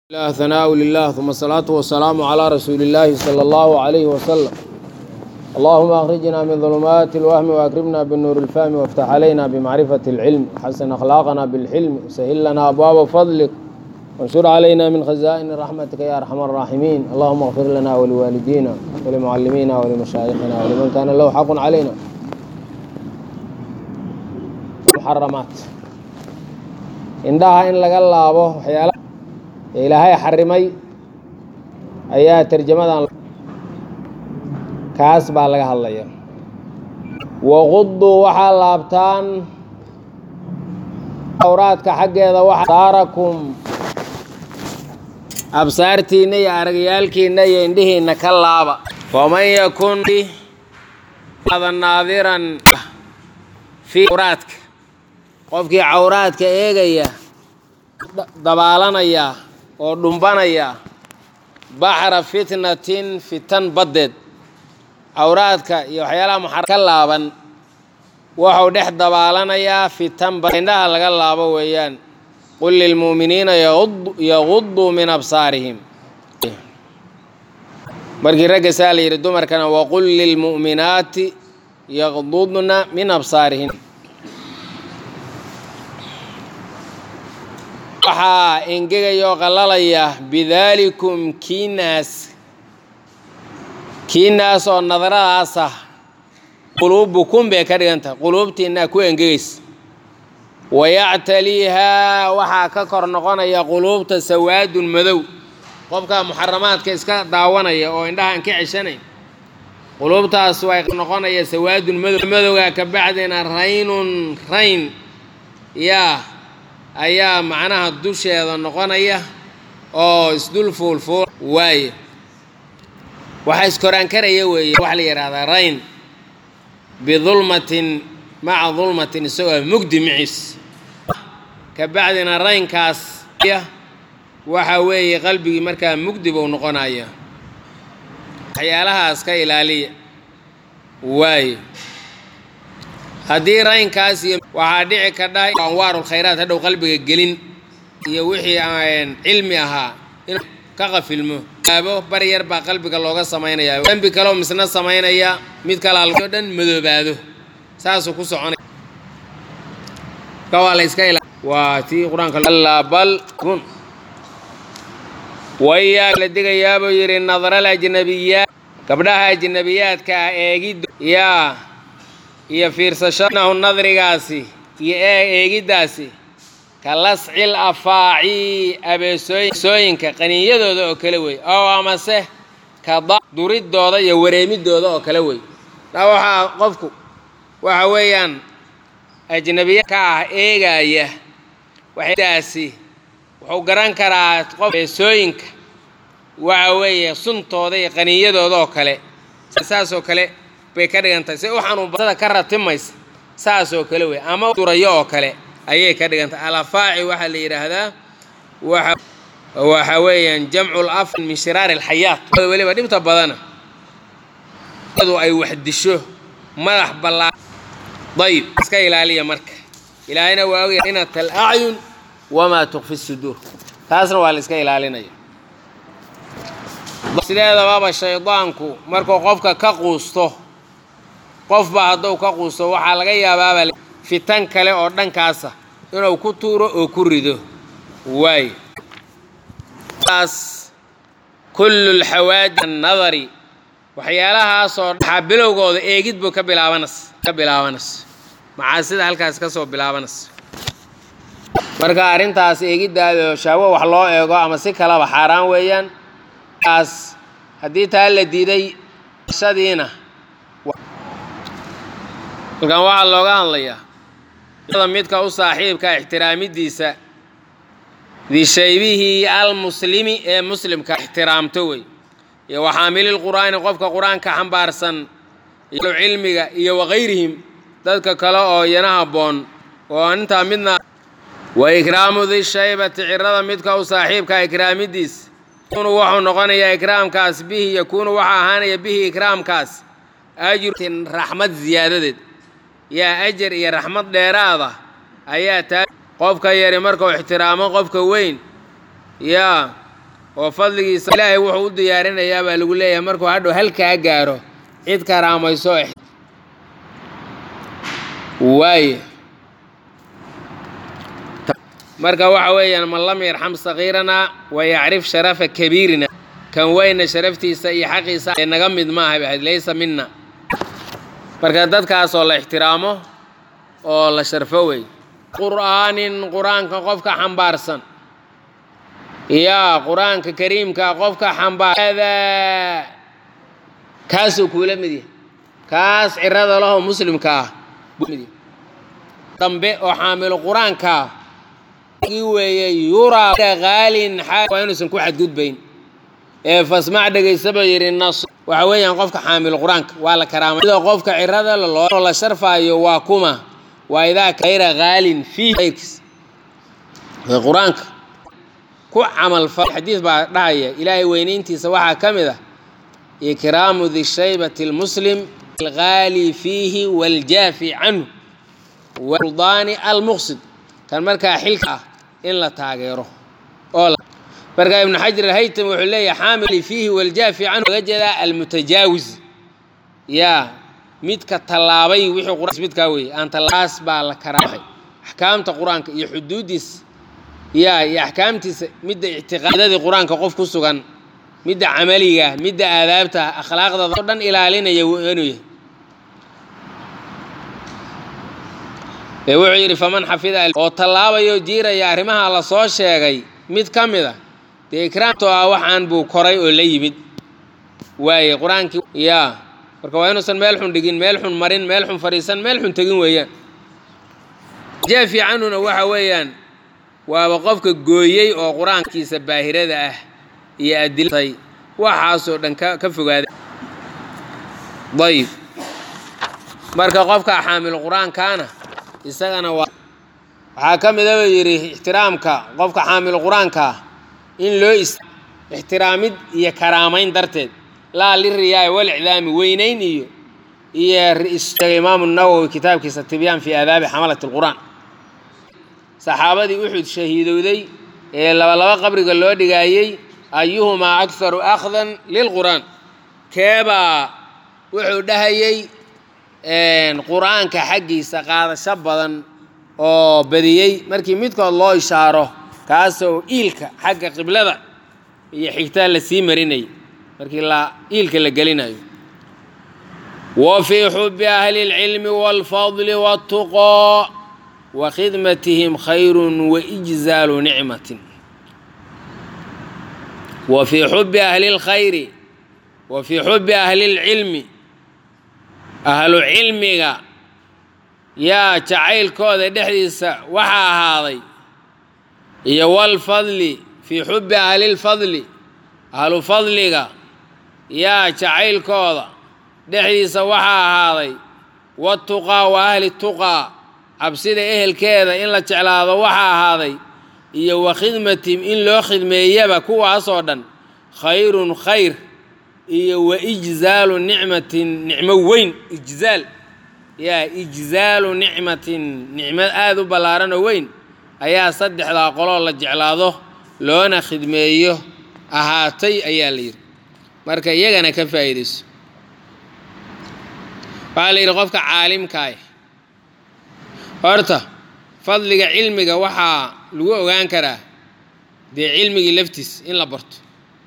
الله ثناء لله ثم الصلاة والسلام على رسول الله صلى الله عليه وسلم اللهم أخرجنا من ظلمات الوهم وأكرمنا بالنور الفهم وافتح علينا بمعرفة العلم حسن أخلاقنا بالحلم وسهل لنا أبواب فضلك وانشر علينا من خزائن رحمتك يا أرحم الراحمين اللهم اغفر لنا ولوالدينا ولمعلمينا ولمشايخنا ولمن كان له حق علينا محرمات indhaha in laga laabo waxyaala ee ilaahay xarimay ayaa tarjamadan kaas baa laga hadlaya waquduu waxaa laabtaan awraadka xaggeeda waxa saarakum absaartiinna iyo aragyaalkiinna iyo indhihiinna ka laaba faman yakun naadiran fii awraadka qofkii cawraadka eegaya dabaalanaya oo dhumbanaya baxra fitnatin fitan baddeed cawraadka iyo waxyaalaha muxar ka laaban wuxuu dhex dabaalanayaa fitan indhaha laga laabo weeyaan qul lilmu'miniina yaguduu min absaarihim markii ragga saa la yidhi dumarkana waqul lilmu'minaati yagdudna min absaarihin waxaa engegaya oo qalalaya bidaalikum kiinaas kiinaas oo nadaradaas ah quluubukum bay ka dhigantah quluubtiinaa ku engegaysa wayactaliihaa waxaa ka kor noqonaya quluubta sawaadun madow qofka muxaramaadka iska daawanaya oo indhahaan ka ceshanayn quluubtaas way noqonaya sawaadun madow madowgaa ka bacdina raynun rayn yaa ayaa macnaha dusheeda noqonaya oo isdul fuulfuul waaye waxaa iskoraankaraya weeye waxaa la yidhahdaa rayn bidulmatin maca dulmatin isagoo mugdi maciis ka bacdina raynkaas waxa weeye qalbigii markaa mugdi buu noqonaya waxyaalahaas ka ilaaliya waaye haddii raynkaas iyo waxaa dhici kadha anwaaru lkhayraat hadhow qalbiga gelin iyo wixii cilmi ahaa inuu ka qafilmo aabo bar yar baa qalbiga looga samaynayaa dembi kaleo misna samaynaya mid kalao dhan madoobaado saasuu ku soconaya waa la iska ila waa tii qur-aanka bal kun wayaa la digayaabuu yidhi nadral ajnabiyaat gabdhaha ajnabiyaadka ah eegiddo yaa iyo fiirsashanahu nadrigaasi iyo eegiddaasi ka lascil afaaci abeesooyinka qaniinyadooda oo kale wey oo amase ka duridooda iyo wareemidooda oo kale wey taa waxaa qofku waxa weeyaan ajnabiya ka ah eegaya daasi wuxuu garan karaa qof abeesooyinka waxa weeye suntooda iyo qaniinyadooda oo kale saasoo kale bay ka dhigantahay si u xanuunbasada ka ratimaysa saas oo kale wey ama durayo oo kale ayay ka dhigantahay alafaaci waxaa la yidhaahdaa waxa weeyaan jamcu laf min shiraari alxayaat weliba dhibta badana du ay wax disho madax ballaa dayib iska ilaaliya marka ilaahayna waa ogaya inat alacyun wamaa tukfi suduur taasna waa la iska ilaalinaya sideedababa shaydaanku markuu qofka ka quusto qofba hadduu ka quusto waxaa laga yaabaaba fitan kale oo dhankaasa inuu ku tuuro oo ku rido waayo taas kullu lxawaadi annadari waxyaalahaasoo waxaa bilowgooda eegid buu ka bilaabanas ka bilaabanas macaasida halkaas ka soo bilaabanas marka arrintaas eegiddaada shaawo wax loo eego ama si kalaba xaaraan weeyaan taas haddii taa la diiday shadiina halkan waxaa looga hadlayaa midka u saaxiibka ixtiraamidiisa dishaybihii almuslimi ee muslimka ixtiraamto wey iyo waxaamililqur'aani qofka qur-aanka xambaarsan iyo cilmiga iyo wakayrihim dadka kale oo iyana habboon oo intaa midna wa ikraamu dishaybati cirada midka u saaxiibka ikraamidiisa yakunu wuxuu noqonayaa ikraamkaas bihi yakuunu waxa ahaanaya bihi ikraamkaas ajrutin raxmad ziyaadadeed yaa ajar iyo raxmad dheeraada ayaa taa qofka yari markuu ixtiraamo qofka weyn yaa oo fadligiisa ilaahay wuxuu u diyaarinayaa baa lagu leeyahay markuu hadhow halkaa gaaro cid karaamayso waaye marka waxa weeyaan man lam yarxam sagiirana wa yacrif sharafa kabiirina kan weyna sharaftiisa iyo xaqiisa naga mid maaha bahayd laysa mina marka dadkaasoo la ixtiraamo oo la sharfo wey qur'aanin qur-aanka qofka xambaarsan yaa qur-aanka kariimka qofka xambaar kaasuu kuula mid yahay kaas cirada laho muslimka ah dambe oo xaamilo qur-aankaa weeye yuraa qaalin waa inuusan ku xadgudbayn ee fasmac dhegaysaba yidhi nas waxa weeyaan qofka xaamilo qur-aanka waa la karaamay sida qofka cirada loo la sharfaayo waa kuma waa idaa kayra qaalin fiihs qur-aanka ku camal fal xadiis baa dhahaya ilaahay weynayntiisa waxaa ka mid ah ikraamu dishaybati lmuslim algaali fiihi waljaafi canhu wsuldaani almuqsid kan markaa xilka ah in la taageero oo markaa ibnu xajar alhaytam wuxuu leeyahay xaamil fiihi waljaafi canhu laga jeedaa almutajaawis yaa midka tallaabay wixii qur midkaa weeye aan tallaas baa la karaamay axkaamta qur-aanka iyo xuduuddiisa yaa iyo axkaamtiisa midda ictiqaadadii qur-aanka qof ku sugan midda camaliga midda aadaabta akhlaaqdada o dhan ilaalinaya inuu yahay ee wuxuu yidhi faman xafida oo tallaabayo jiiraya arrimaha la soo sheegay mid ka mid a dee ikraamtoo ah waxaan buu koray oo la yimid waaye qur-aankii yaa marka waa inuusan meel xun dhigin meel xun marin meel xun fadhiisan meel xun tegin weeyaan jaafi canhuna waxa weeyaan waaba qofka gooyey oo qur-aankiisa baahirada ah iyo adilatay waxaasoo dhan ka ka fogaaday ayib marka qofka xaamil qur-aankaana isagana waa waxaa ka mida buu yidhi ixtiraamka qofka xaamil qur-aankaa in loo is ixtiraamid iyo karaamayn darteed laa liriyaaya walicdaami weynayn iyo iyo sheegay imaamu nawowi kitaabkiisa tibyaan fii aadaabi xamalati lqur'aan saxaabadii uxud shahiidowday ee labalaba qabriga loo dhigaayey ayuhumaa akharu akhdan lilqur'aan keebaa wuxuu dhahayey qur-aanka xaggiisa qaadasho badan oo badiyey markii midkood loo ishaaro kaasoo iilka xagga qiblada iyo xigtaa la sii marinayay markii la iilka la gelinayo wa fii xubi ahli اlcilmi wاlfadli wاtuqaa wa khidmatihim khayru waijzaalu nicmatin wa fii xubi ahli اlkhayri wa fii xubi ahli اlcilmi ahlu cilmiga yaa jacaylkooda dhexdiisa waxaa ahaaday iyo walfadli fii xubbi ahlilfadli ahlu fadliga yaa jacaylkooda dhexdiisa waxaa ahaaday watuqaa wa ahli tuqaa cabsida ehelkeeda in la jeclaado waxaa ahaaday iyo wa khidmatihim in loo khidmeeyaba kuwaasoo dhan khayrun khayr iyo wa ijzaalu nicmatin nicmo weyn ijzaal yaa ijzaalu nicmatin nicmad aada u ballaaran oo weyn ayaa saddexdaa qoloo la jeclaado loona khidmeeyo ahaatay ayaa la yidhi marka iyagana ka faa'iidayso waxaa la yidhi qofka caalimkaah horta fadliga cilmiga waxaa lagu ogaan karaa dee cilmigii laftiis in la barto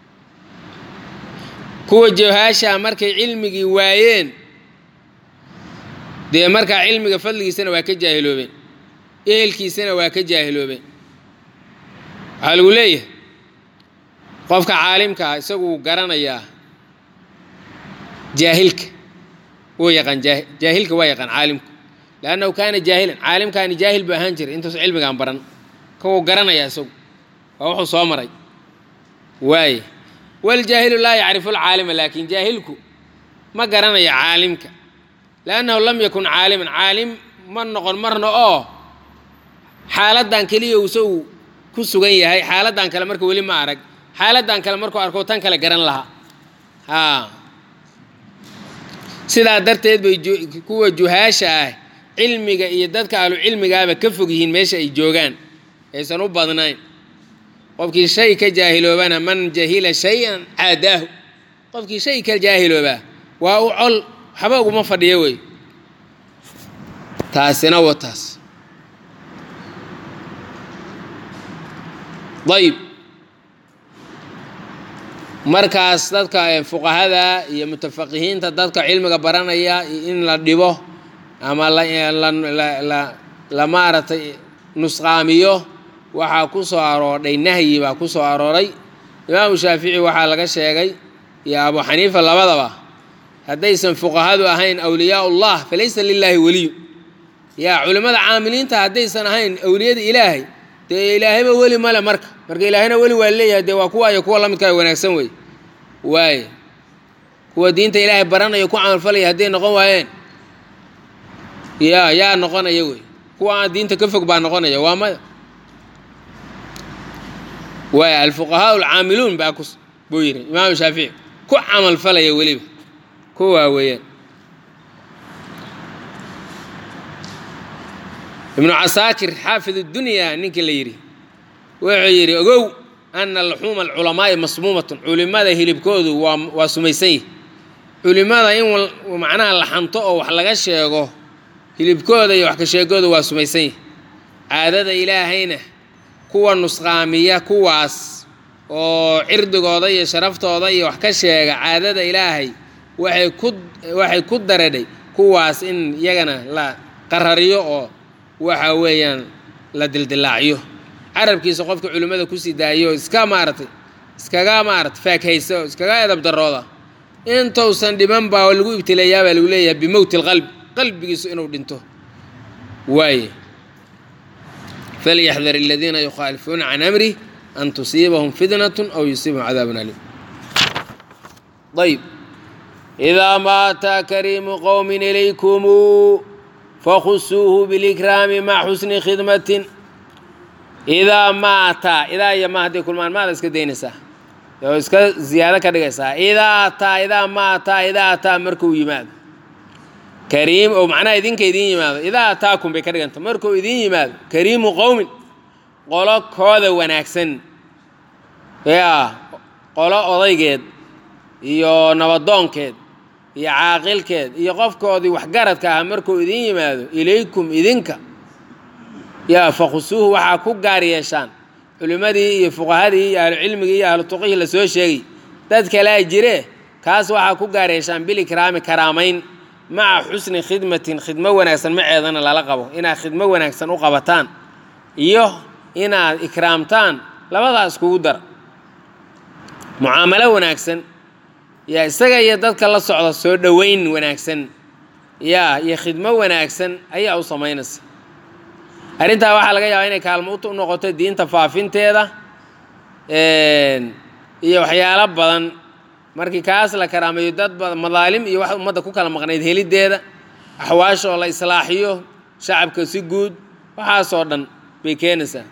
kuwa jawhaashaa markay cilmigii waayeen dee markaa cilmiga fadligiisana waa ka jaahiloobeen ehelkiisana waa ka jaahiloobeen waxaa lagu leeyahay qofka caalimkaa isaguu garanayaa jaahilka wuu yaqaan jaahilka waa yaqaan caalimku leannahu kaana jaahilan caalimkaani jaahil buu ahaan jiray intuusa cilmigaan baran kawuu garanayaa isagu waa wuxuu soo maray waaye waljaahilu laa yacrifu lcaalima laakin jaahilku ma garanaya caalimka liannahu lam yakun caaliman caalim ma noqon marna oo xaaladdan keliya isagu ku sugan yahay xaaladdan kale marka weli ma arag xaaladdan kale markuu arko tan kale garan lahaa haa sidaa darteed bay kuwa juhaasha ah cilmiga iyo dadka ahlu cilmigaaba ka fog yihiin meesha ay joogaan aysan u badnayn qofkii shay ka jaahiloobana man jahila shay-an caadaahu qofkii shay ka jaahiloobaa waa u col waxba uguma fadhiyo wey taasina wa taas ayb markaas dadka fuqahada iyo mutafaqihiinta dadka cilmiga baranaya in la dhibo ama la maaragtay nusqaamiyo waxaa ku soo aroordhay nahyi baa ku soo arooray imaamu shaafici waxaa laga sheegay iyo abu xaniifa labadaba haddaysan fuqahadu ahayn awliyaa ullah falaysa lilaahi weliyu yaa culimmada caamiliinta haddaysan ahayn awliyada ilaahay dee ilaahayba weli male marka marka ilaahayna weli waa leeyahay dee waa kuwa iyo kuwa lamidkaa wanaagsan wey waaye kuwa diinta ilaahay baranaya ku camalfalaya hadday noqon waayeen ya yaa noqonaya wey kuwa aan diinta ka fog baa noqonaya waa maya waay alfuqahaa alcaamiluun baa ku buu yidhi imaamu shaafici ku camalfalaya weliba kuwaa weeyaan ibnu casaakir xaafid اdunya ninkii la yidhi wuxuu yidhi ogow ana luxuuma alculamaa'i masmuumatun culimada hilibkoodu waa waa sumaysan yihi culimada in macnaha la xanto oo wax laga sheego hilibkooda iyo wax ka sheegooda waa sumaysan yihi caadada ilaahayna kuwa nusqaamiya kuwaas oo cirdigooda iyo sharaftooda iyo wax ka sheega caadada ilaahay waxay ku waxay ku daradhay kuwaas in iyagana la qarariyo oo waxa weeyaan la dildilaaciyo carabkiisa qofka culimmada kusii daayo iska maaragtay iskaga maaragtay faakhayso iskaga edab darooda intausan dhiman baa lagu ibtileeyaa baa lagu leeyahay bimowti alqalbi qalbigiisu inuu dhinto waaye falyaxdar aladiina yukhaalifuuna can amrih an tusiibahum fitnatun aw yusiibahum cadaabun aliim ayb idaa maata kariimu qowmin ilaykumu fakhusuuhu bilikraami maca xusni khidmatin idaa maata idaa iyo ma hadday kulmaan maada iska daynaysaa oo iska ziyaado ka dhigaysaa idaa ataa idaa maataa idaa ataa markuu yimaado kariim oo macnaha idinka idiin yimaado idaa ataakum bay ka dhiganta markuu idiin yimaado kariimu qowmin qolo kooda wanaagsan yaa qolo odaygeed iyo nabadoonkeed iyo caaqilkeed iyo qofkoodii waxgaradka ahaa markuu idiin yimaado ilaykum idinka yaa fakhusuuhu waxaa ku gaar yeeshaan culimmadii iyo fuqahadii iyo ahlucilmigii iyo ahlu tuqihii la soo sheegay dad kalea jire kaas waxaa ku gaar yeeshaan bilikraami karaamayn maca xusni khidmatin khidmo wanaagsan maceedana lala qabo inaad khidmo wanaagsan u qabataan iyo inaad ikraamtaan labadaas kugu dara mucaamalo wanaagsan yaa isaga iyo dadka la socda soo dhoweyn wanaagsan yaa iyo khidmo wanaagsan ayaa u samaynaysa arrintaa waxaa laga yaabaa inay kaalmo u noqoto diinta faafinteeda iyo waxyaalo badan markii kaas la karaameeyo dad badan madaalim iyo wax ummadda ku kala maqnayd heliddeeda axwaashoo la islaaxiyo shacabka si guud waxaasoo dhan bay keenaysaa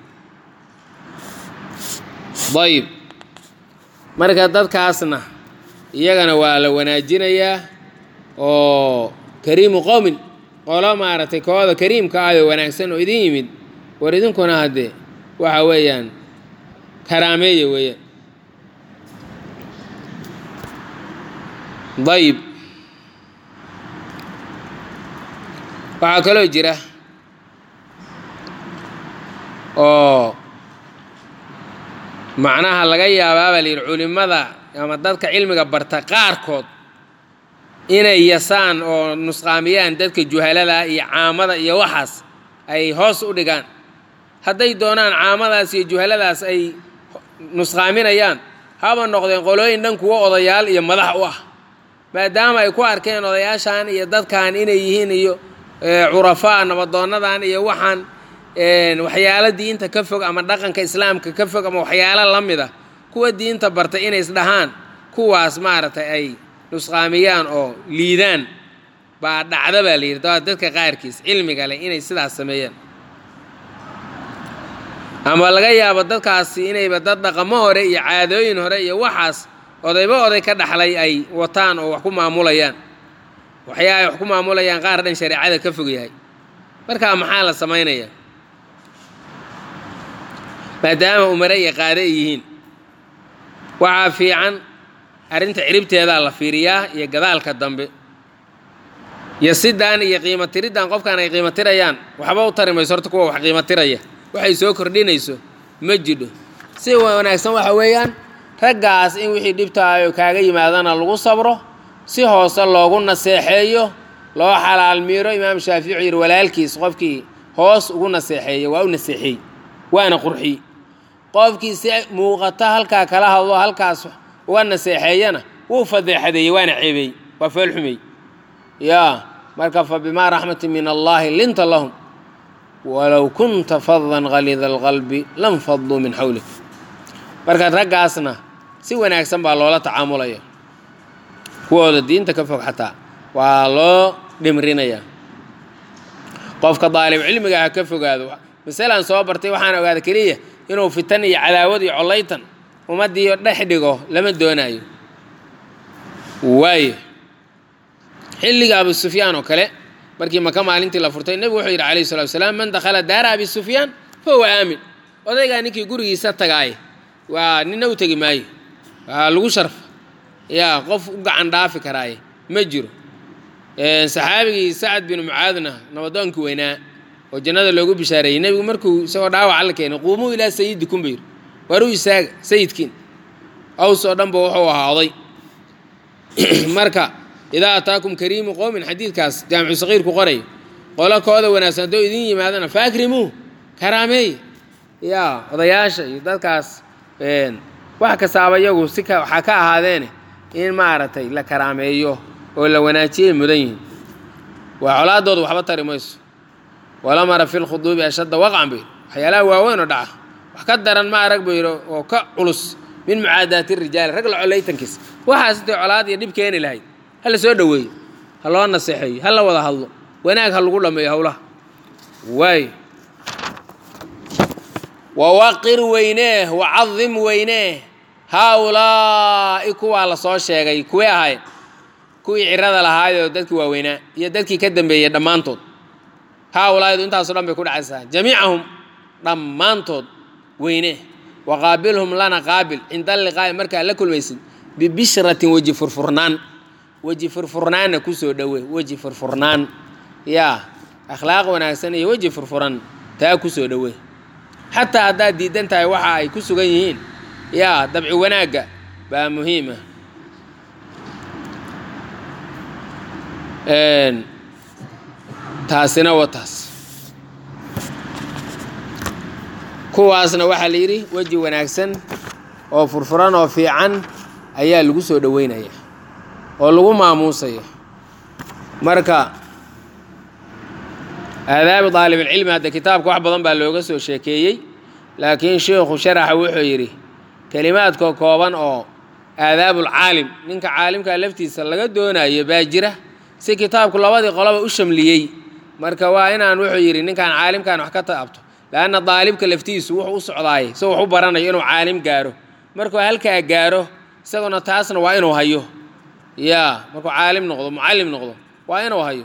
ayib marka dadkaasna iyagana waa la wanaajinayaa oo kariimu qowmin qolo maaragtay kooda kariimka ah oo wanaagsan oo idin yimid war idinkuna haddee waxa weeyaan karaameeya weeyaan dayib waxaa kaloo jira oo macnaha laga yaabaa baa la yidhi culimmada ama dadka cilmiga barta qaarkood inay yasaan oo nusqaamiyaan dadka juhalada iyo caamada iyo waxaas ay hoos u dhigaan hadday doonaan caamadaas iyo juhaladaas ay nusqaaminayaan haba noqdeen qolooyin dhan kuwo odayaal iyo madax u ah maadaama ay ku arkeen odayaashan iyo dadkan inay yihiin iyo curafaa nabadoonadan iyo waxaan waxyaalo diinta ka fog ama dhaqanka islaamka ka fog ama waxyaalo la mid a kuwa diinta bartay inay isdhahaan kuwaas maaragtay ay nusqaamiyaan oo liidaan baa dhacda baa la yidhi daa dadka qaarkiis cilmiga leh inay sidaas sameeyaan ama laga yaabo dadkaasi inayba dad dhaqamo hore iyo caadooyin hore iyo waxaas odayba oday ka dhaxlay ay wataan oo wax ku maamulayaan waxyaa ay wax ku maamulayaan qaar dhan shareecada ka fog yahay markaa maxaa la samaynayaa maadaama umare iyo qaade ay yihiin waxaa fiican arrinta ciribteedaa la fiiriyaa iyo gadaalka dambe iyo sidaan iyo qiimo tiriddan qofkaan ay qiimo tirayaan waxba u tari mayso horta kuwa wax qiimo tiraya waxay soo kordhinayso ma jidho si wanaagsan waxa weeyaan raggaas in wixii dhibtaayo kaaga yimaadana lagu sabro si hoose loogu naseexeeyo loo xalaal miiro imaam shaafici yidhi walaalkiis qofkii hoos ugu naseexeeya waa u naseexeey waana qurxiy qofkii si muuqata halkaa kala hadlo halkaas uga naseexeeyana wuu fadeexadeeyey waana ceebeey waa foolxumey yaa marka fa bimaa raxmatin min allaahi linta lahum walow kunta fadan galiida alqalbi lam faduu min xawlik marka raggaasna si wanaagsan baa loola tacaamulaya kuwooda diinta ka fog xataa waa loo dhimrinayaa qofka daalib cilmiga ha ka fogaado masalan soo bartay waxaan ogaada keliya inuu fitan iyo cadaawad iyo collaytan ummaddii dhex dhigo lama doonaayo waayo xilliga abu sufyaan oo kale markii maka maalintii la furtay nebigu wuxuu yidhi calayhi salatu wasalaam man dakhala daara abi sufyaan fa huwa aamin odaygaa ninkii gurigiisa tagaaye waa nina u tegi maayo waa lagu sharfa yaa qof u gacan dhaafi karaaye ma jiro saxaabigii sacad binu mucaadna nabadoonkii weynaa oo jannada loogu bishaareeyey nebigu markuu isagoo dhaawaca la keenay quumuu ilaa sayidikum bayir waar u istaaga sayidkiin aws oo dhan ba wuxuu ahaa oday marka idaa ataakum kariimu qowmin xadiidkaas jaamicu saqiirku qoray qolo kooda wanaagsan haddoo idin yimaadana faakrimuu karaameey yaa odayaasha iyo dadkaas wax kastaaba iyagu si waxaa ka ahaadeene in maaragtay la karaameeyo oo la wanaajiyay mudan yihiin waa colaadooda waxba tari mayso walamara fi lkhuduubi ashadda waqcan bay waxyaalaha waaweyn oo dhaca wax ka daran ma arag bayro oo ka culus min mucaadaati rijaali rag la colaytankiisa waxaas intay colaad iyo dhib keeni lahayd ha la soo dhoweeyo ha loo naseexeeyo ha la wada hadlo wanaag ha lagu dhammeeyo howlaha waayo wawaqir weynee wacadim weynee haa-ulaa'i kuwaa la soo sheegay kuwee ahayd kuwii cirada lahaayoo dadkii waaweynaa iyo dadkii ka dambeeyey dhammaantood haa-ulaa'idu intaaso dhan bay ku dhacaysaa jamiicahum dhammaantood weynee waqaabilhum lana qaabil cinda alliqaa'i markaa la kulmaysid bibishratin weji furfurnaan weji furfurnaanna kusoo dhowe weji furfurnaan yaa akhlaaq wanaagsan iyo weji furfuran taa kusoo dhowe xataa haddaad diidan tahay waxa ay ku sugan yihiin yaa dabci wanaagga baa muhiima taasina waa taas kuwaasna waxaa la yidhi weji wanaagsan oo furfuran oo fiican ayaa lagu soo dhoweynaya oo lagu maamuusaya marka aadaabi daalibilcilmi hadda kitaabka wax badan baa looga soo sheekeeyey laakiin sheikhu sharaxa wuxuu yidhi kelimaadka kooban oo aadaabulcaalim ninka caalimkaa laftiisa laga doonayo baa jira si kitaabku labadii qoloba u shamliyey marka waa inaan wuxuu yidhi ninkaan caalimkan wax ka taabto leanna daalibka laftiisu wuxuu u socdaayay isagoo wax u baranayo inuu caalim gaaro markuu halkaa gaaro isaguna taasna waa inuu hayo yaa markuu caalim noqdo mucallim noqdo waa inuu hayo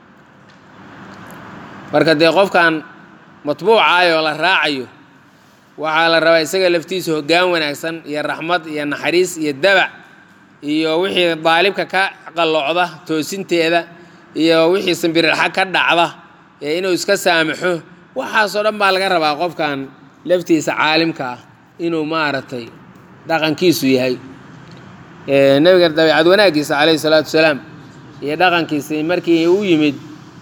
marka dee qofkan matbuucaayoo la raacayo waxaa la rabaa isaga laftiisa hoggaan wanaagsan iyo raxmad iyo naxariis iyo dabac iyo wixii daalibka ka qalloocda toosinteeda iyo wixii sambirirxa ka dhacda ee inuu iska saamaxo waxaasoo dhan baa laga rabaa qofkan laftiisa caalimka ah inuu maaragtay dhaqankiisu yahay nebiga dabeicad wanaaggiisa calayhi salaatu wasalaam iyo dhaqankiisa markii u yimid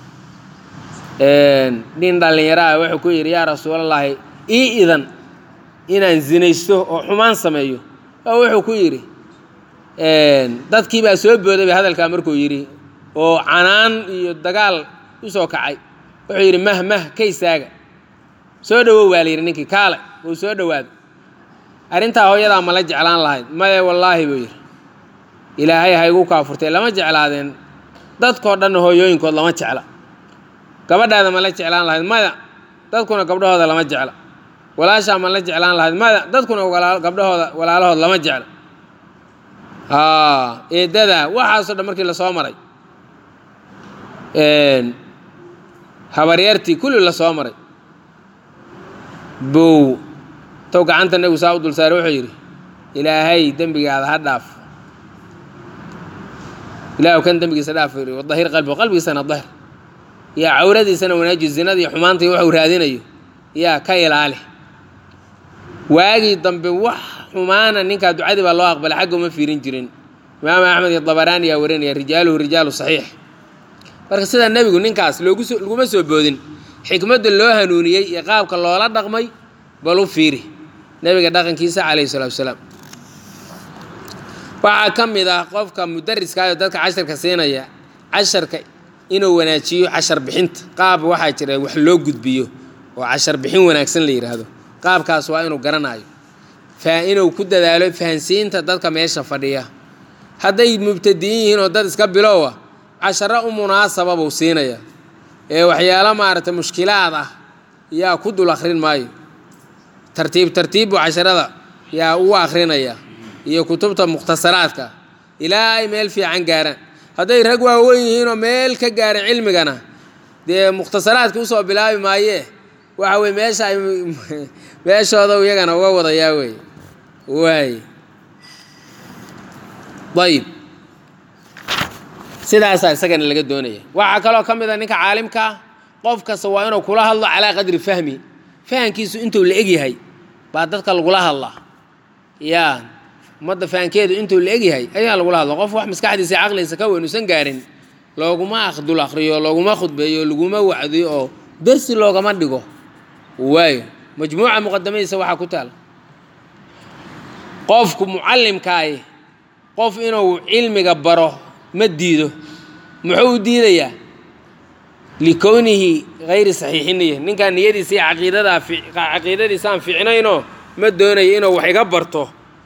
nin dhallinyaraha wuxuu ku yidhi yaa rasuulallaahi ii idan inaan zinaysto oo xumaan sameeyo oo wuxuu ku yidhi dadkii baa soo booday bay hadalkaa markuu yidhi oo canaan iyo dagaal u soo kacay wuxuu yidhi mah mah ka istaaga soo dhowow baa la yidhi ninkii kaale wuu soo dhowaaday arrintaa hooyadaa ma la jeclaan lahayd maye wallaahi buu yidhi ilaahay ha igu kaafurtay lama jeclaadeen dadkoo dhanna hooyooyinkood lama jecla gabadhaada ma la jeclaan lahayd maya dadkuna gabdhahooda lama jecla walaashaa ma la jeclaan lahayd maya dadkuna gabdhahooda walaalahood lama jecla eedada waxaasoo dhan markii lasoo maray habaryartii kulli lasoo maray bow tow gacanta nebigu saa u dul saaray wuxuu yidhi ilaahay dembigaada ha dhaaf ilaahu kan dembigiisa dhaaf yidhi wadahir qalbigu qalbigiisana dahir yaa cawradiisana wanaaji zinada iyo xumaanta iyo waxuu raadinayo yaa ka ilaali waagii dambe wax xumaana ninkaa ducadii baa loo aqbalay xagga uma fiirin jirin imaam axmed iyo dabaraani yaa warinaya rijaaluhu rijaalu saxiix marka sidaa nebigu ninkaas loogu soo laguma soo boodin xikmadda loo hanuuniyey iyo qaabka loola dhaqmay bal u fiiri nebiga dhaqankiisa calayhi salaatu wasalaam waxaa ka mid ah qofka mudariskaayo dadka casharka siinaya casharka inuu wanaajiyo cashar bixinta qaab waxaa jira wax loo gudbiyo oo cashar bixin wanaagsan la yidhaahdo qaabkaas waa inuu garanayo fa inuu ku dadaalo fahansiinta dadka meesha fadhiya hadday mubtadiin yihiin oo dad iska bilowa casharo u munaasaba buu siinaya ee waxyaalo maaragtay mushkilaad ah yaa ku dul akhrin maayo tartiib tartiib buu casharada yaa u akhrinaya iyo kutubta mukhtasaraadka ilaa ay meel fiican gaaraan hadday rag waaweyn yihiinoo meel ka gaaray cilmigana dee mukhtasaraadka usoo bilaabi maayee waxa weye meesha ay meeshooda iyagana uga wadayaa wey waay ayib sidaasaa isagana laga doonaya waxaa kaloo ka mid a ninka caalimkaa qof kasta waa inuu kula hadlo calaa qadri fahmi fahankiisu intuu la egyahay baa dadka lagula hadlaa yaa ummadda fahankeedu intuu la egyahay ayaa lagula hadla qof wax maskaxdiisa caqligiisa ka weyn uusan gaarin looguma akhdul akhriyo looguma khudbeeyo laguma wacdiyo oo dersi loogama dhigo waayo majmuuca muqadamadiisa waxaa ku taala qofku mucallimkaahi qof inuu cilmiga baro ma diido muxuu u diidayaa likownihi hayri saxiixi niya ninkaan niyadiisa iyo caqiidadaa caqiidadiisaan fiicnaynoo ma doonayo inuu wax iga barto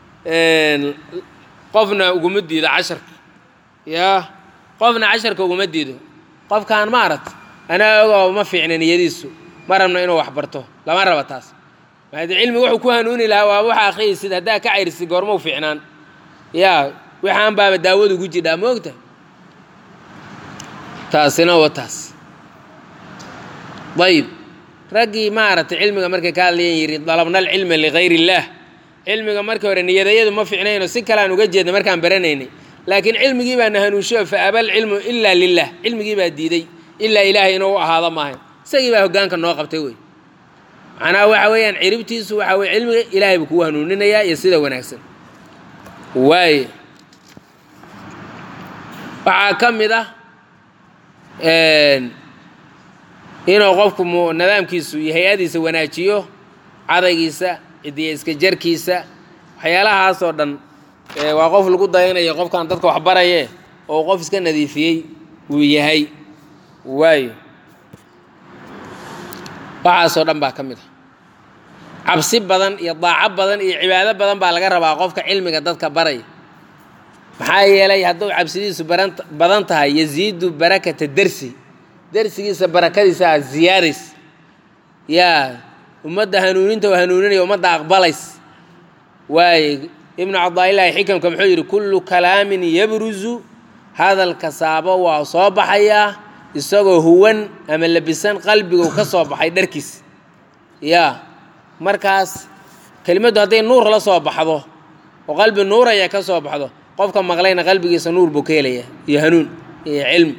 qofna uguma diido casharka yaa qofna casharka uguma diido qofkaan ma aragt anaa ogoo ma fiicna niyadiisu ma rabna inuu wax barto lama raba taas maade cilmiga wuxuu ku hanuuni lahaa waa waxa akhriyaysid haddaa ka cayrisid goormau fiicnaan yaa waxaan baaba daawadu ugu jidhaa ma ogta taasina wa taas ayib raggii maaragtay cilmiga markay ka hadlayan yidhi dalabna alcilma ligayr illaah cilmiga markii hore niyadayadu ma fiicnayno si kaleaan uga jeedna markaan baranaynay laakiin cilmigii baa na hanuunshiyo fa aba alcilmu ilaa lilah cilmigii baa diiday ilaa ilaahay inuu u ahaado maahay isagii baa hoggaanka noo qabtay wey macnaha waxa weeyaan ciribtiisu waxa weye cilmiga ilaahay buu kugu hanuuninayaa iyo sida wanaagsan waaye waxaa ka mid ah inuu qofku nidaamkiisu iyo hay-adiisa wanaajiyo cadaygiisa cidiya iska jarkiisa waxyaalahaasoo dhan waa qof lagu dayanayo qofkan dadka wax baraye oo qof iska nadiifiyey uu yahay waayo waxaasoo dhan baa ka mid ah cabsi badan iyo daaco badan iyo cibaado badan baa laga rabaa qofka cilmiga dadka baraya maxaa yeelay hadduu cabsidiisu badan tahay yaziidu barakata dersi dersigiisa barakadiisa aad ziyaadays yaa ummadda hanuuninta oo hanuuninaya ummadda aqbalays waaye ibnu cabdaailaahi xikamka muxuu yidhi kullu kalaamin yabruzu hadalka saabo waa soo baxayaa isagoo huwan ama labisan qalbigu ka soo baxay dharkiis yaa markaas kelimaddu hadday nuur la soo baxdo oo qalbi nuuraya ka soo baxdo qofka maqlayna qalbigiisa nuur buu ka helaya iyo hanuun iyo cilmi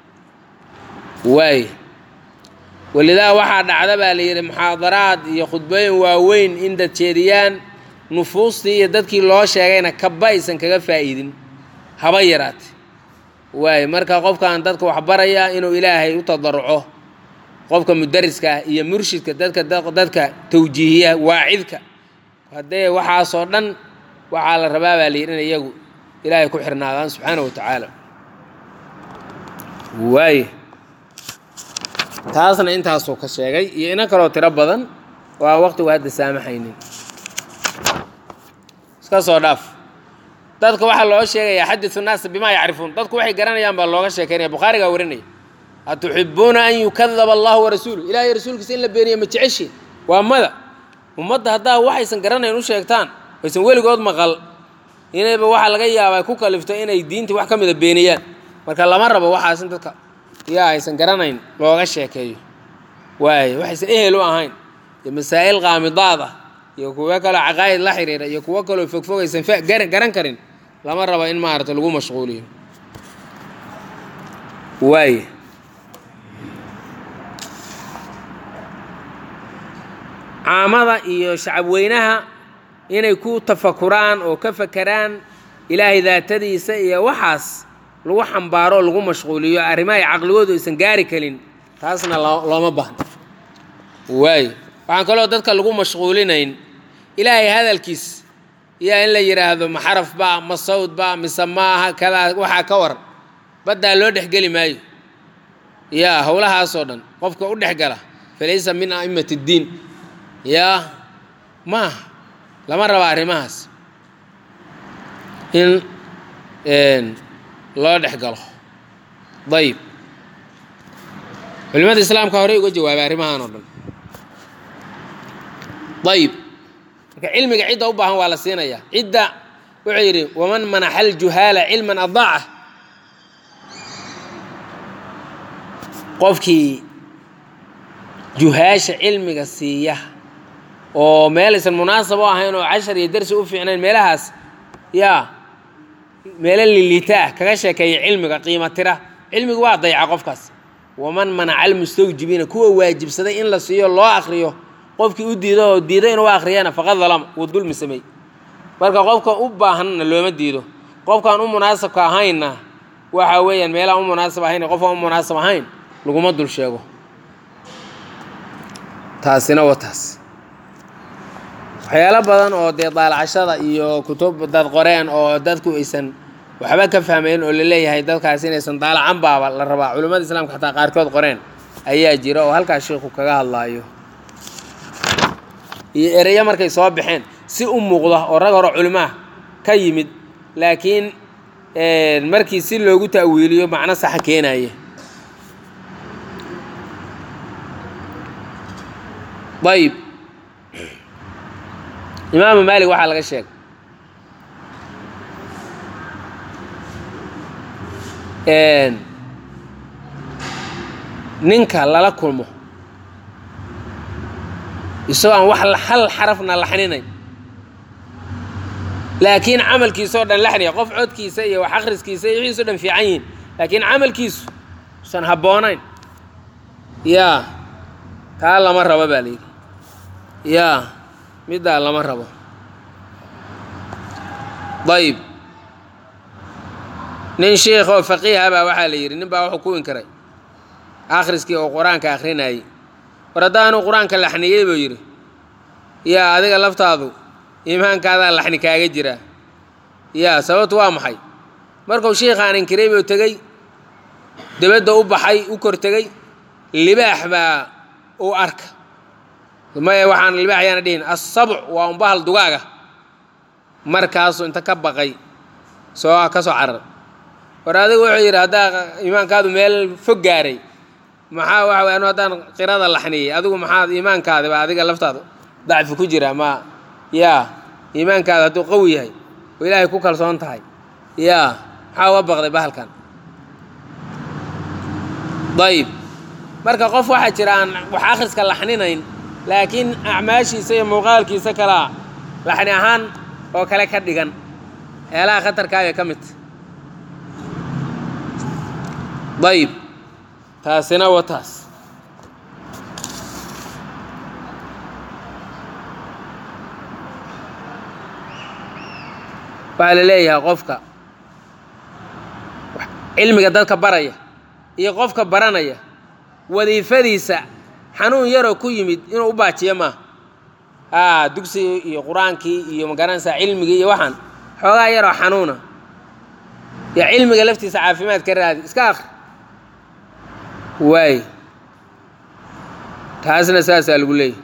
waaye walidaa waxaa dhacda baa la yidhi muxaadaraad iyo khudbooyin waaweyn in dad jeediyaan nufuustii iyo dadkii loo sheegayna kaba aysan kaga faa'iidin haba yaraate waaye marka qofkan dadka wax baraya inuu ilaahay u tadaruco qofka mudariska ah iyo murshidka dadka dadka tawjiihiya waacidka haddee waxaasoo dhan waxaa la rabaa baa la yidhi in iyagu ilaahay ku xirnaadaan subxaana wa tacaala waaye taasna intaasuu ka sheegay iyo ina kaloo tiro badan waa waqtigu hadda saamaxaynin iska soo dhaaf dadka waxaa loo sheegayaa xadisu naasa bimaa yacrifuun dadku waxay garanayaan baa looga sheekaynaya bukhaarigaa warinaya atuxibuuna an yukadaba allahu warasuulu ilahay rasuulkiisa in la beeniya ma jeceshiin waa mada ummadda haddaa waxaysan garanayn u sheegtaan aysan weligood maqal inayba waxaa laga yaabaa ku kalifto inay diintii wax ka mida beeniyaan marka lama rabo waxaas in dadka yaa aysan garanayn looga sheekeeyo waayo waxaysan ehel u ahayn iyo masaa'il qaamidaad ah iyo kuwo kaloo caqaa'id la xiriira iyo kuwo kaloo fogfogaysan fa garan garan karin lama rabo in maarata lagu mashquuliyo waaye caamada iyo shacabweynaha inay ku tafakuraan oo ka fakeraan ilaahay daatadiisa iyo waxaas lagu xambaaro oo lagu mashquuliyo arrimaha ay caqligoodu aysan gaari karin taasna looma baahno waayo waxaan kaloo dadka lagu mashquulinayn ilaahay hadalkiis yaa in la yidhaahdo ma xaraf baa ma sawd baa mise maaha kadaa waxaa ka waran baddaa loo dhexgeli maayo yaa howlahaasoo dhan qofka u dhex gala falaysa min a'imati ddiin yaa maaha lama raba arrimahaas in loo dhex galo dayib culimada islaamka horey uga jawaabay arrimahan oo dhan dayib marka cilmiga cidda u baahan waa la siinayaa cidda wuxuu yidhi waman manaxa aljuhaala cilman adaaca qofkii juhaasha cilmiga siiya oo meelaysan munaasab u ahayn oo cashar iyo darsi u fiicnayn meelahaas yaa meelo liliita ah kaga sheekeeya cilmiga qiimo tira cilmigu waa dayca qofkaas waman manaca almustawjibiina kuwa waajibsaday in la siiyo loo akriyo qofkii u diido oo diido inuu akhriyana faqad dalama wuu dulmi samey marka qofka u baahanna looma diido qofkaan u munaasabka ahaynna waxa weeyaan meelaan u munaasab ahayn qofkaan u munaasab ahayn laguma dul sheego taasina waa taas waxyaalo badan oo dee daalacashada iyo kutub dad qoreen oo dadku aysan waxba ka fahmayn oo la leeyahay dadkaas inaysan daalacan baaba la rabaa culimmada islaamka xataa qaarkood qoreen ayaa jira oo halkaas sheikhu kaga hadlaayo iyo ereyo markay soo baxeen si u muuqda oo rag hore culimaha ka yimid laakiin markii si loogu ta'wiiliyo macno saxa keenaya ayib imaamu maalik waxaa laga sheegay ninka lala kulmo isagoo aan wax hal xarafna laxninayn laakiin camalkiisa oo dhan laxniya qof codkiisa iyo wax akhriskiisa iyo wixiiso dhan fiican yihiin laakiin camalkiisu usan habboonayn yaa taa lama rabo baa la yidhi yaa middaa lama rabo dayib nin sheikh oo faqiiha baa waxaa la yidhi nin baa wuxuu ku inkiray akhriskii oo qur-aanka akhrinayay war haddaanu qur-aanka laxniyey buu yidhi yaa adiga laftaadu iimaankaadaa laxni kaaga jiraa yaa sababtu waa maxay markuu sheikhaan inkiray buu tegey debadda u baxay u kor tegey libaax baa uu arka maya waxaan libaax yaana dhihin asabc waa un bahal dugaaga markaasuu inta ka baqay soo ka soo carar war adigu wuxuu yidhi haddaa iimaankaadu meel fog gaaray maxaa waxa way anu haddaan qirada laxniyey adigu maxaad iimaankaadiba adiga laftaada dacfi ku jira ma yaa iimaankaada hadduu qawi yahay oo ilaahay ku kalsoon tahay yaa maxaa uga baqday bahalkan dayib marka qof waxaa jira aan wax akhriska laxninayn laakiin acmaashiisa iyo muuqaalkiisa kalaa laxni ahaan oo kale ka dhigan eelaha khatarkaaga ka midta dayib taasina wa taas waxaa la leeyahay qofka cilmiga dadka baraya iyo qofka baranaya wadiifadiisa xanuun yaroo ku yimid inuu u baajiyo maaha a dugsigii iyo qur-aankii iyo magaranaysaa cilmigii iyo waxaan xoogaa yaroo xanuuna yo cilmiga laftiisa caafimaad ka raadi iska akri waay taasna saasaa lagu leeyahy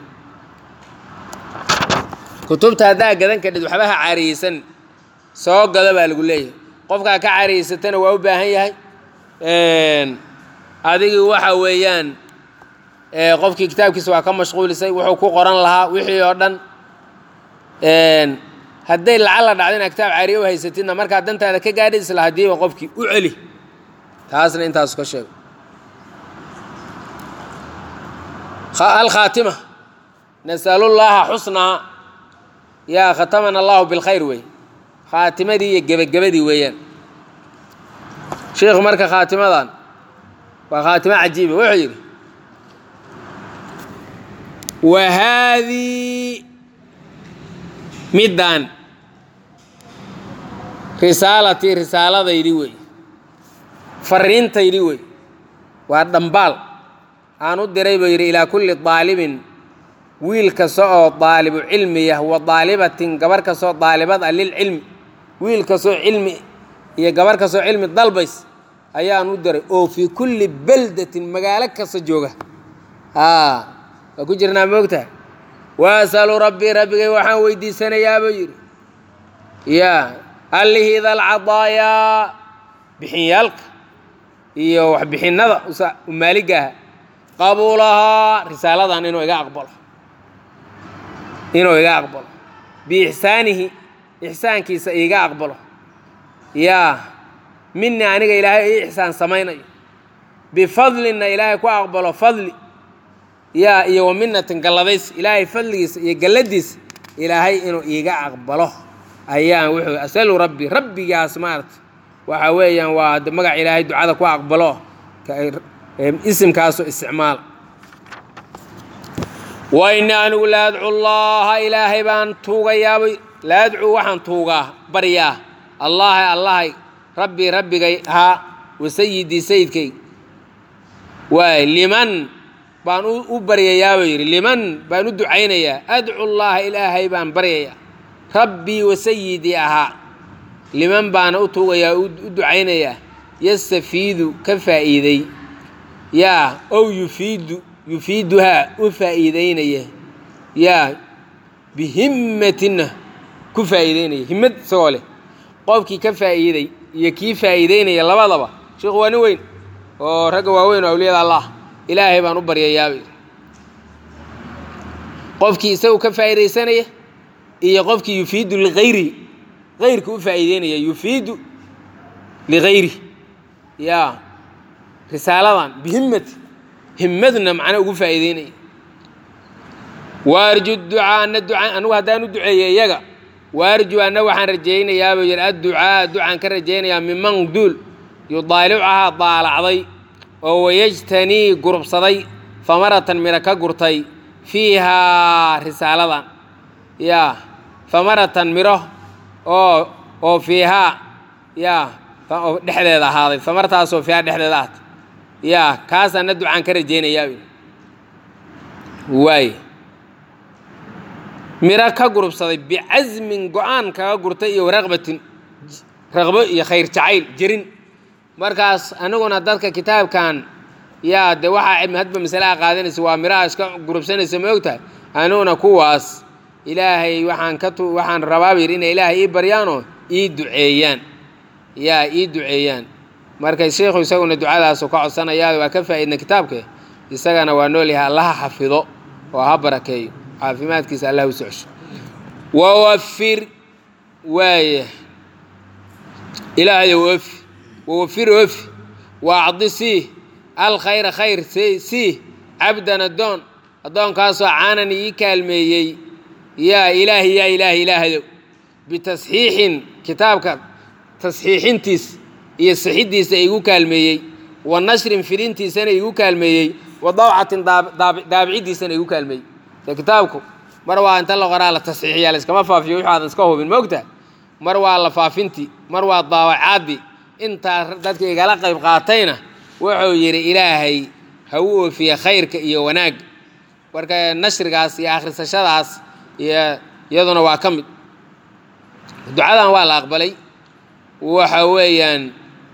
kutubta haddaa gadan kadhid waxba ha caariyeysan soo gado baa lagu leeyahay qofkaa ka caariyeysatana waa u baahan yahay adigii waxa weeyaan qofkii kitaabkiisa waa ka mashquulisay wuxuu ku qoran lahaa wixii oo dhan hadday lacag la dhacdo inaad kitaab caariye u haysatidna markaad dantaada ka gaadhi isla haddiiba qofkii u celi taasna intaasu ka sheego alkhaatima nasalullaaha xusnaa yaa khatamana allahu bilkhayr wey khaatimadii iyo gebagabadii weeyaan sheikhu marka khaatimadan waa khaatimo cajiiba wuxuu yidhi wa haadii middan risaalatii risaaladaydii wey fariintaydii wey waa dhambaal aan u diray buu yidhi ilaa kulli daalibin wiil kasta oo daalibu cilmiyah wa daalibatin gabar kastoo daalibad ah lilcilmi wiil kastoo cilmi iyo gabar kastoo cilmi dalbays ayaan u diray oo fii kulli beldatin magaalo kasta jooga aa waa ku jirnaa moogtaha waasalu rabbii rabbigay waxaan weydiisanayaa buu yidhi yaa allihii dalcadaayaa bixinyaalka iyo waxbixinnada umaaliga aha qabuulahaa risaaladan inuu iga aqbalo inuu iga aqbalo biixsaanihi ixsaankiisa iga aqbalo yaa mina aniga ilaahay ii ixsaan samaynayo bifadlinna ilaahay ku aqbalo fadli yaa iyo wa minatin galladays ilaahay fadligiisa iyo galladiisa ilaahay inuu iiga aqbalo ayaan wuxuu asalu rabbi rabbigaas maarata waxa weeyaan waa magac ilaahay ducada ku aqbalo isimkaasu isticmaala wa ini anigu la adcu llaha ilaahay baan tuugayaabay la adcuu waxaan tuugaa baryaa allaha allahay rabbii rabbigay ahaa wa sayidii sayidkay waay liman baan u baryayaabuu yidhi liman baan u ducaynayaa adcu llaha ilaahay baan baryayaa rabbii wa sayidii ahaa liman baana u tuugayaa u ducaynayaa yastafiidu ka faa'iiday yaa ow yufiidu yufiiduhaa u faa'iideynaya yaa bihimmatinna ku faa'iideynaya himmad isagoo leh qofkii ka faa'iiday iyo kii faa'iideynaya labadaba sheikhu waa nin weyn oo ragga waaweyn oo awliyada allah ilaahay baan u baryayaabay qofkii isagu ka faa'iidaysanaya iyo qofkii yufiidu ligayrihi gayrka u faa'iideynaya yufiidu ligayrihi yaa risaaladan bihimmati himmadna macna ugu faa'iideynaya waarju ducaa ana ducaa anugu haddaan u duceeyo iyaga waarju anna waxaan rajaynayaabuu yidhi adducaa ducaan ka rajaynayaa miman duul yudaalicahaa daalacday oo wayajtanii gurubsaday famaratan midho ka gurtay fiihaa risaaladan yaa famaratan midho oo oo fiihaa yaa oo dhexdeeda ahaaday famartaasoo fiihaa dhexdeeda ahaatay yaa kaasaana ducaan ka rajaynayaa waay miro ka gurubsaday bicasmin go-aan kaga gurtay iyo raqbatin raqbo iyo khayr jacayl jerin markaas aniguna dadka kitaabkan yaa de waxaa hadba masalaha qaadanaysa waa miraha iska gurubsanaysa ma ogtahay aniguna kuwaas ilaahay waxaan ka tu waxaan rabaaba yidhi inay ilaahay ii baryaanoo ii duceeyaan yaa ii duceeyaan marka sheikhu isaguna ducadaasu ka codsanayaa waa ka faa'iidna kitaabke isagana waa nool yahay allaha xafido oo ha barakeeyo caafimaadkiisa allah u socsho wawafir waaya ilaahayow ofi wawafir ofi waacdi sii alkhayra khayr sii cabdan addoon addoonkaasoo caanani ii kaalmeeyey yaa ilaahi yaa ilaahi ilaahayow bitasxiixin kitaabka tasxiixintiis iyo sixiddiisa igu kaalmeeyey wa nashrin fidintiisana igu kaalmeeyey wa dawcatin daabicidiisana igu kaalmeeyey de kitaabku mar waa inta la qoraa la tasxiixiyaa laiskama faafiyo wixu aadan iska hubin maogta mar waa la faafintii mar waa daawacaadii intaa dadka igala qayb qaatayna wuxuu yidhi ilaahay ha u oofiye khayrka iyo wanaag marka nashrigaas iyo akhrisashadaas iyo iyaduna waa ka mid ducadan waa la aqbalay waxa weeyaan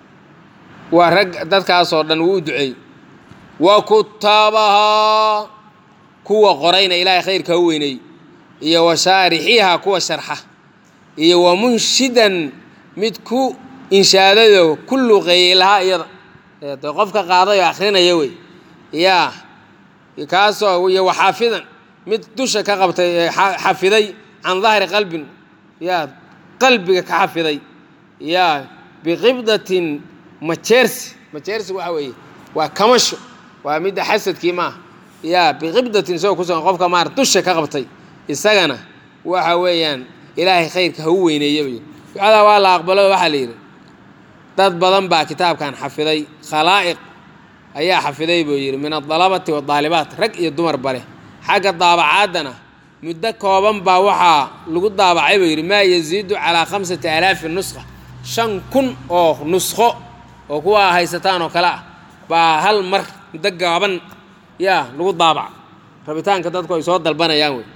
waa rag dadkaasoo dhan wuu u duceeyey wa kutaabahaa kuwa qorayna ilaahay khayrka ha u weyneey iyo wa shaarixiiha kuwa sharxa iyo wa munshidan mid ku inshaadado ku luqeeyey lahaa iyada de qofka qaaday oo akhrinaya wey yaa kaasoo iyo waxaafidan mid dusha ka qabtay xafiday can dahri qalbin yaa qalbiga ka xafiday yaa biqibdatin majeersi majeersi waxa weeye waa kamasho waa midda xasadkii maaha yaa biqibdatin isagoo kusugan qofka maara dusha ka qabtay isagana waxa weeyaan ilaahay khayrka ha u weyneeya buu yidhi ducadaa waa la aqbalo waxaa la yidhi dad badan baa kitaabkan xafiday khalaa'iq ayaa xafiday buu yidhi min adalabati wadaalibaat rag iyo dumarba leh xagga daabacaadana muddo kooban baa waxaa lagu daabacay buu yidhi maa yaziidu calaa khamsati alaafi nusqa shan kun oo nusqo oo kuwa haysataan oo kale ah baa hal mar muddo gaaban yaa lagu daabaca rabitaanka dadku ay soo dalbanayaan wey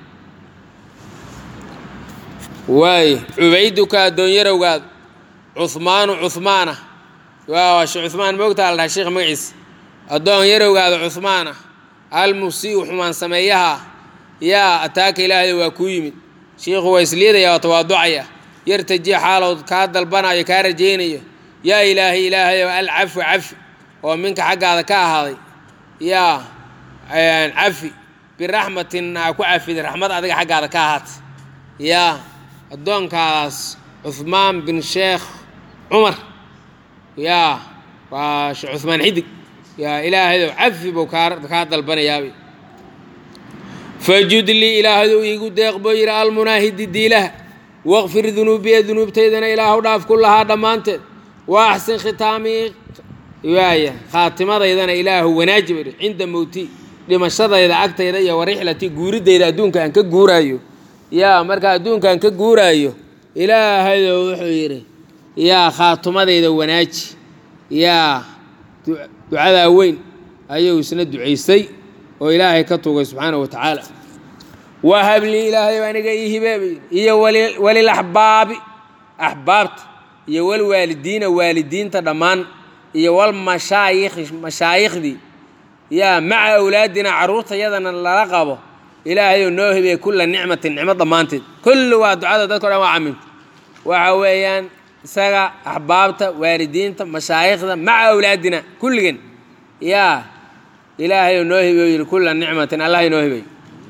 waaye cubayduka addoonyarowgaad cuhmaanu cuhmaana waa she cuhmaan moogtaa la dhahay sheekh magaciisa addoon yarowgaada cuhmaana almusii'u xumaan sameeyaha yaa ataaka ilaahda waa kuu yimid shiikhu waa isliidaya waa tawaaducaya yartaji xaalow kaa dalbanayo kaa rajaynayo yaa ilaahay ilaahayow alcafu cafi oo minka xaggaada ka ahaaday yaa cafi biraxmatin aa ku cafida raxmad adiga xaggaada ka ahaatay yaa addoonkaadaas cuhmaan bin sheekh cumar yaa waa sheekh cuhmaan xidig yaa ilaahayow cafi buu kaa kaa dalbanayaabay fajud lii ilaahdow iigu deeq buu yidhi almunaahidi diilaha waqfir dunuubiya dunuubtaydana ilaahu dhaaf ku lahaa dhammaanteed wa axsin khitaamii waaya khaatimadaydan ilaahu wanaaji buu yidhi cinda mowti dhimashadayda agtayda iyo warixlati guuridayda adduunka aan ka guuraayo yaa marka adduunka aan ka guuraayo ilaahayow wuxuu yidhi yaa khaatimadayda wanaaji yaa ducadaa weyn ayuu isna ducaystay oo ilaahay ka tugay subxaana wa tacaala wahablii ilaahayow aniga ii hibeebay iyo walilaxbaabi axbaabta iyo walwaalidiina waalidiinta dhammaan iyo walmashaayikhi mashaayikhdii yaa maca awlaadina carruurtayadana lala qabo ilaahayow noo hibeey kulla nicmatin nicmo dhammaanteed kulli waa ducada dadko dhan waa caminta waxa weeyaan isaga axbaabta waalidiinta mashaayikhda maca awlaadina kulligan yaa ilaahayow noo hibeyo yidhi kulla nicmatin allah inoo hibeey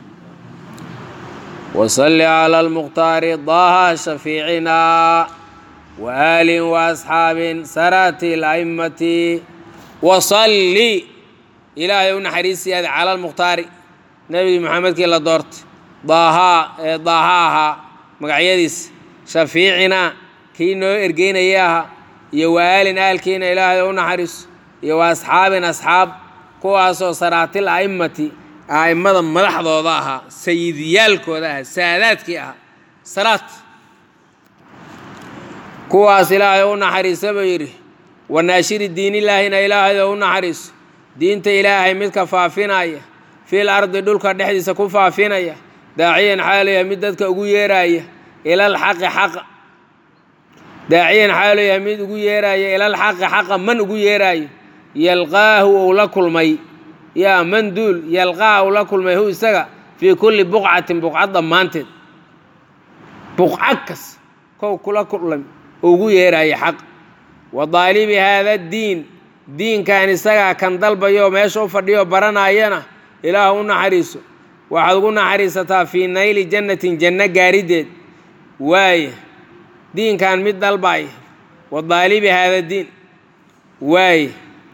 wasalli cala almukhtaari daha shafiicinaa waaalin waasxaabin sarati la'immati wasalli ilaahay u naxariisiyaada cala almukhtaari nebi maxamedkii la doortay daahaa ee daaha ahaa magacyadiisa shafiicinaa kii noo ergeynaya ahaa iyo waalin aalkiina ilaahay u naxariiso iyo wa asxaabin asxaab kuwaasoo saraatil a'immati a'immada madaxdooda ahaa sayidiyaalkooda ahaa saadaadkii ahaa salaad kuwaas ilaahay u naxariisa buu yidhi wanaashiri diinillaahina ilaahayoo u naxariiso diinta ilaahay midka faafinaya fil ardi dhulka dhexdiisa ku faafinaya daaciyan xaaluyahay mid dadka ugu yeeraaya ilal xaqi xaqa daaciyan xaaluyahay mid ugu yeeraaya ilal xaqi xaqa man ugu yeeraayo yalqaahu uu la kulmay yaa man duul yalqaa uu la kulmay hu isaga fii kulli buqcatin buqcad dhammaanteed buqca kas kow kula kulmay ugu yeeraayo xaq wa daalibi haada diin diinkan isagaa kan dalbayo meesha u fadhiyo baranaayana ilaah u naxariiso waxaad ugu naxariisataa fii nayli jannatin janno gaarideed waaya diinkan mid dalbaaya wa daalibi haada diin waaya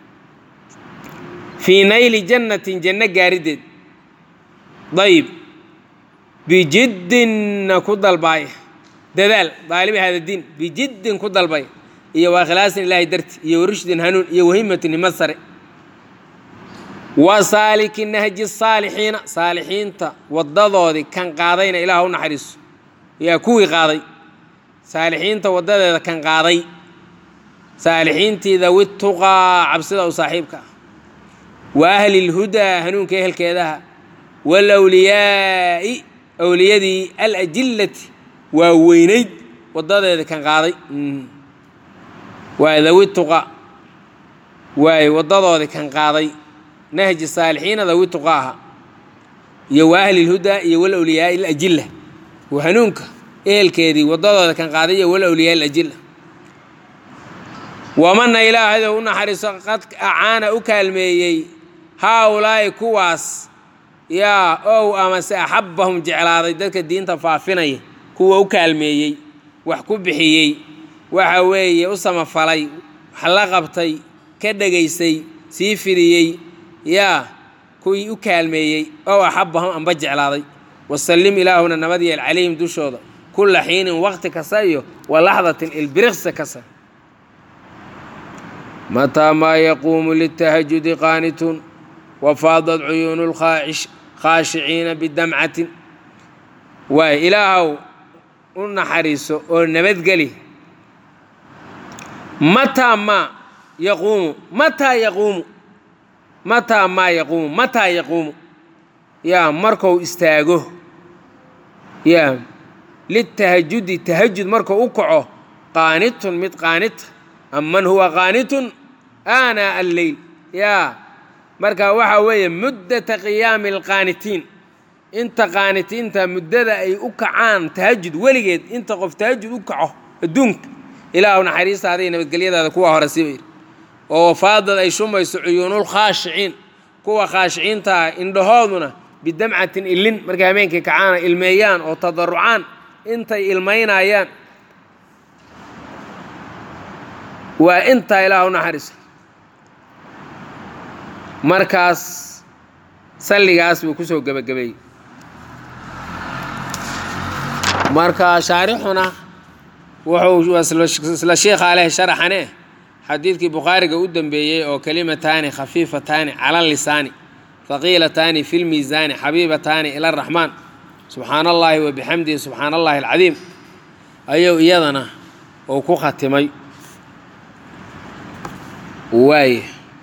fii nayli jannatin janno gaarideed dayib bijiddinna ku dalbaaya dadaal daalibi haada diin bijiddin ku dalbaya iyo waa ikhlaasin ilaahay darti iyo warushdin hanuun iyo wahimatin himad sare wa saaliki nahji saalixiina saalixiinta waddadoodii kan qaadayna ilaah u naxariiso yaa kuwii qaaday saalixiinta waddadeeda kan qaaday saalixiintii dawi tuqaa cabsida u saaxiibka ah wa ahli lhudaa hanuunka ehelkeedaha waalawliyaa'i awliyadii alajillati waa weynayd waddadeeda kan qaaday waa dawi tuqa waay waddadoodii kan qaaday nahji saalixiina dawi tuqa aha iyo wa ahli lhudaa iyo walawliyaai alajilla waa hanuunka ehelkeedii waddadooda kan qaaday iyo walawliyaa alajilla wamana ilaahaydo u naxariiso qad acaana u kaalmeeyey haa ulaa'i kuwaas yaa ow amase axabbahum jeclaaday dadka diinta faafinaya kuwa u kaalmeeyey wax ku bixiyey waxa weeye u samafalay wax la qabtay ka dhegaysay sii fidiyey yaa kuwii u kaalmeeyey ow axabbahum amba jeclaaday wasallim ilaahuna nabad yeel calayhim dushooda kulla xiinin waqti kasta iyo wa laxdatin ilbiriqsi kasta mataa maa yaquumu litahajudi qaanitun wafaadat cuyuunu lkhaashiciina bidamcatin waay ilaahow u naxariiso oo nabadgeli mataa maa yaquumu mataa yaquumu mataa maa yaquumu mataa yaquumu yaa markou istaago yaa litahajudi tahajud markuu u kaco qaanitun mid qaanita aman huwa qaanitun aanaa alleyl yaa marka waxaa weeye muddata qiyaami alqaanitiin inta qaanitiinta muddada ay u kacaan tahajud weligeed inta qof tahajud u kaco adduunka ilaahu naxariistaaday nabadgelyadaada kuwa hore siba yidhi oo faadad ay shumayso cuyuunulkhaashiciin kuwa khaashiciintaa indhahooduna bidamcatin ilin markay habeenkii kacaana ilmeeyaan oo tadarucaan intay ilmaynayaan waa intaa ilaahu naxariiso markaas salligaas buu kusoo gebagabeeyey marka shaarixuna wuxuu isla sheikha aleh sharaxane xadiidkii bukhaariga u dembeeyey oo kelimataani khafiifataani cala lisaani haqiilataani fi lmiisaani xabiibataani ila araxmaan subxaana allaahi wa bixamdihi subxaana allahi alcadiim ayuu iyadana uu ku khatimay waaye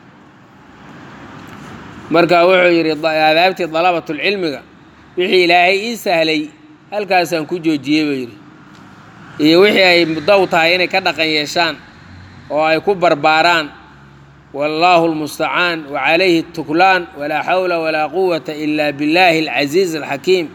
marka wuxuu yidhi aadaabtii dalabatulcilmiga wixii ilaahay ii sahlay halkaasaan ku joojiyey buu yidhi iyo wixii ay muddow tahay inay ka dhaqan yeeshaan oo ay ku barbaaraan wallaahu lmustacaan wacalayhi tuklaan walaa xawla walaa quwata ila biاllahi alcasiiz alxakiim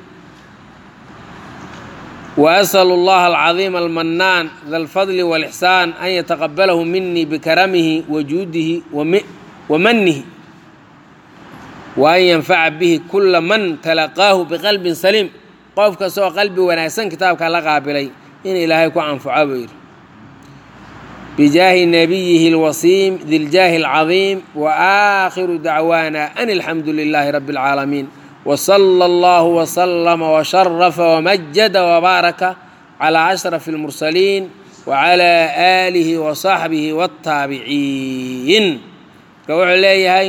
وأsأل الlaه الcظيم الmناn ذa الفضل والإحsان أn yتqبلh minii bkrmه وjuudihi وmنihi وأn ynfaca bih kula man تalaqaahu bqلbi saliim qof kastoo qalbi wanaagsan kitaabka la qaabilay in ilaahay ku anfaco buu yidhi bijaahi nabiyihi اlwasiim di ljaahi الcaظiim وآakhiru dacwaana an الxamdu لilaahi رbi العaalamiin وصلى الله وسلم وشرف ومجد وبارك على أشرف المرسلين وعلى آله وصحبه والتابعين wuxuu leeyahay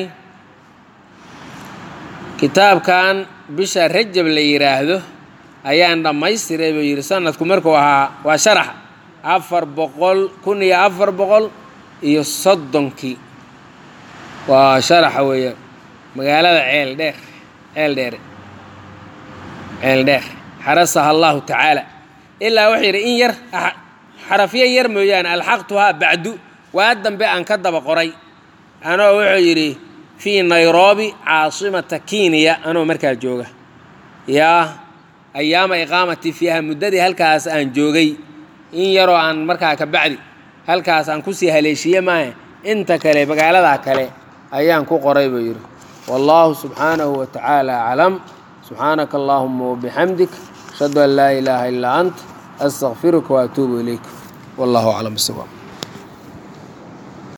kitaabkan bisha rajab la yidhaahdo ayaan dhammaystiray buu yidhi sanadku markuu ahaa waa sharax afar boqol kun iyo afar boqol iyo soddonkii waa sharaxa weeyaan magaalada ceel dheer ceel dheere ceel dheer xarasaha allahu tacaala ilaa wuxuu yidhi in yar xarafyo yar mooyaane alxaqtuhaa bacdu waa dambe aan ka daba qoray anoo wuxuu yidhi fii nairobi caasimata kenya anoo markaa jooga yaa ayaama iqaamatii fiiha muddadii halkaas aan joogay in yaroo aan markaa ka bacdi halkaas aan kusii haleeshiye maahe inta kale magaaladaa kale ayaan ku qoray buu yidhi والله سبحانه وتعالى أعلم سبحانك اللهم وبحمدك أشهد أن لا إله إلا أنت أستغفرك وأتوب إليك والله أعلم بالصواب